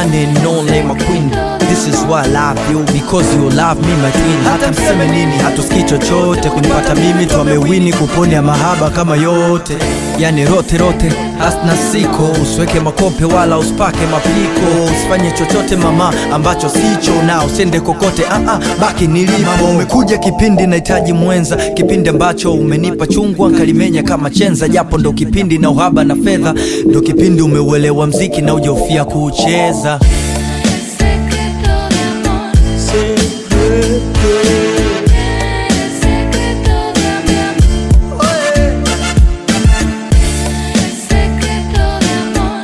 one and only my queen This is why I love you because you love me my queen Hata mseme nini hatusikii chochote kunipata mimi twamewini kuponya mahaba kama yote Yani rote rote hasna siko usiweke makope wala usipake mapiko usifanye chochote mama ambacho sicho na usende kokote ah, ah, baki nilipo umekuja kipindi nahitaji mwenza kipindi ambacho umenipa chungwa nkalimenya kama chenza japo ndo kipindi na uhaba na fedha ndo kipindi umeuelewa mziki na ujaufia kucheza Secreto de amor, secreto de mi amor, secreto de amor,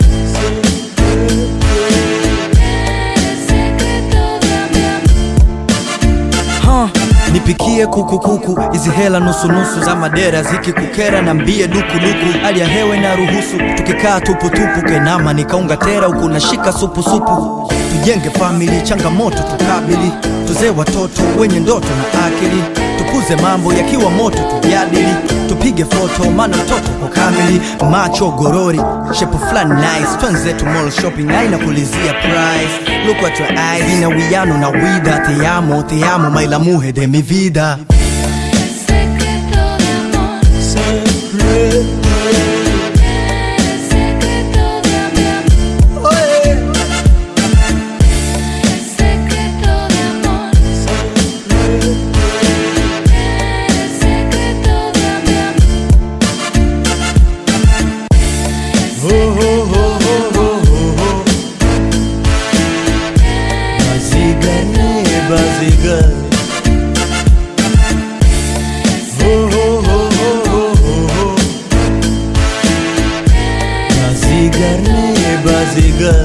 secreto de mi amor. huh. nipikie kukukuku hizi hela nusunusu za madera zikikukera na mbie dukuduku hali ya hewa na ruhusu tukikaa tuputupu kenama nikaunga tera huku nashika supusupu tujenge famili changamoto tukabili tuzee watoto wenye ndoto na akili tukuze mambo yakiwa moto tujadili tupige foto maana mtoto kwa kamili macho gorori shepu fulani nice twenzetu mall shopping aina kulizia price look at your eyes ina wiano na wida te amo te amo mai la mujer de mi vida Secreto de amor, secreto de mi amor, secreto de amor, secreto de mi amor. Baziga ne baziga Ho ho ho ho ho ho ho Baziga ne baziga